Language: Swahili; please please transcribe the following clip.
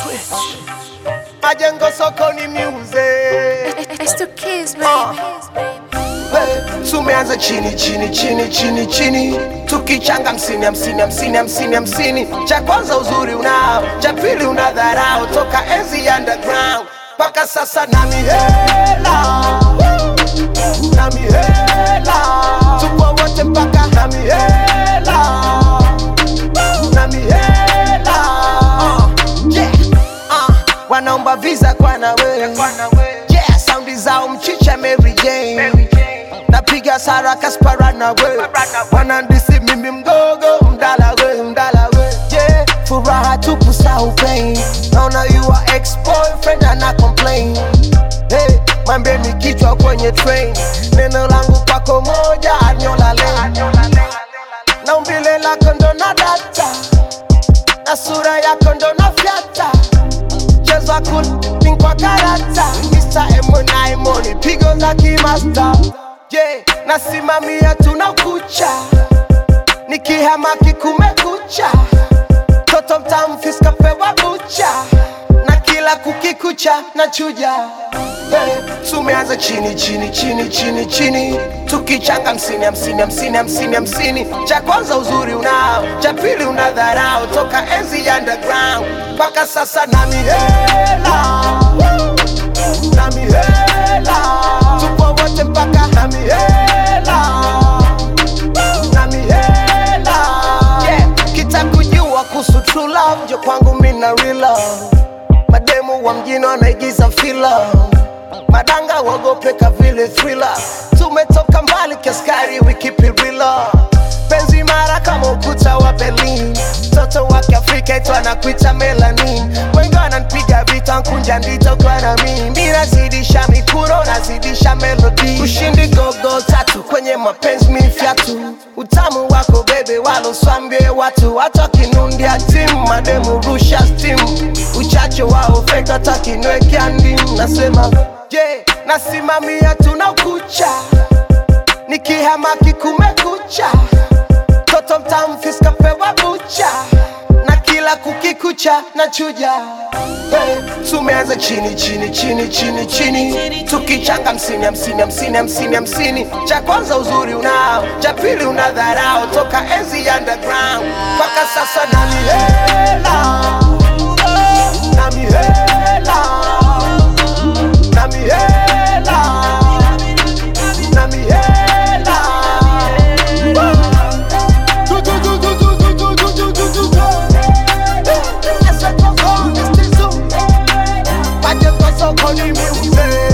majengo sokoni music It's the kids, baby. Hey, tumeanza chini chini chini chini chini tukichanga hamsini hamsini hamsini hamsini hamsini cha kwanza uzuri unao cha pili una dharau toka enzi ya underground mpaka sasa na mihela na mihela tupo wote mpaka na mihela na mihela uh, yeah. uh, wanaomba visa kwa nawe yeah, saundi zao mchicha Mary Jane napiga sara kaspara na we wanandisi mimi mgogo mdala we mdala we yeah. furaha tupu sau pain naona you are ex boyfriend ana complain hey, mwambeni kichwa kwenye train neno langu kwako moja anyola lane na umbile lako ndo na data na sura yako ndo na fyata mchezo wa kulin kwa karata Mr. M9 money pigo za kimasta yeah, nasimamia tuna kucha nikihamaki kumekucha toto mtamfiska pewa bucha na kila kukikucha na chuja hey, tumeanza chini chini chini chini chini tukichanga hamsini hamsini hamsini hamsini hamsini cha kwanza uzuri unao cha pili una dharau toka enzi ya underground mpaka sasa na mihela na mihela tupo wote mpaka na mihela na mihela yeah. kitakujua kuhusu true love njo kwangu mina real love mademu wa mjini wanaigiza fila madanga wogopeka vile thriller tumetoka mbali kiaskari we keep it real penzi mara kama ukuta wa berlin mtoto wa kiafrika itu anakuita melanin wengi wananipiga vita nkunja ndito kwa na mimi nazidisha mikuro nazidisha melody ushindi gogo tatu kwenye mapenzi mifyatu utamu wako bebe waloswambie watu hata kinundia timu mademu rusha stimu uchache wao feka takinwekea ndimu nasema je yeah, nasimamia tuna ukucha nikihamaki kumekucha toto mtamfiska pewa bucha na kila kukikucha na chuja hey, tumeanza chini chini chini chini chini tukichanga hamsini hamsini hamsini hamsini hamsini cha kwanza uzuri unao cha pili una dharau toka enzi ya underground mpaka sasa na mihela na mihela na mihela na mihela Majengo sokoni music